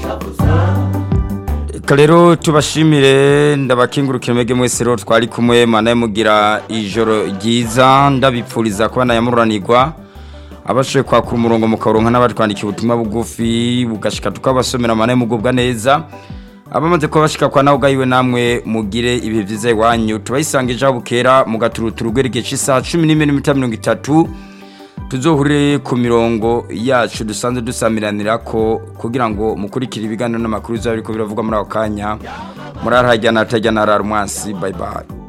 reka rero tubashimire ndabakingurukira mwege mwese rero twari kumwe mana mugira ijoro ryiza ndabipfuriza kuba nayamuranirwa abashoboye kwakura umurongo mukaronka n'abatwandikiye ubutumwa bugufi bugashika tukabasomera mana mugubwa neza abamaze kuba bashika kwa nawe ugayiwe namwe mugire ibihe byiza iwanyu tubayisanga ejo bukera mu gaturuturu rw'erigihe cy'isaha cumi n'imwe n'iminota mirongo itatu tuzohurire ku mirongo yacu dusanzwe dusamiranira ko kugira ngo mukurikire ibiganiro n'amakuru bizaba biriko biravugwa muri ako kanya murarahajyana hatajyana harara umwansi bye bye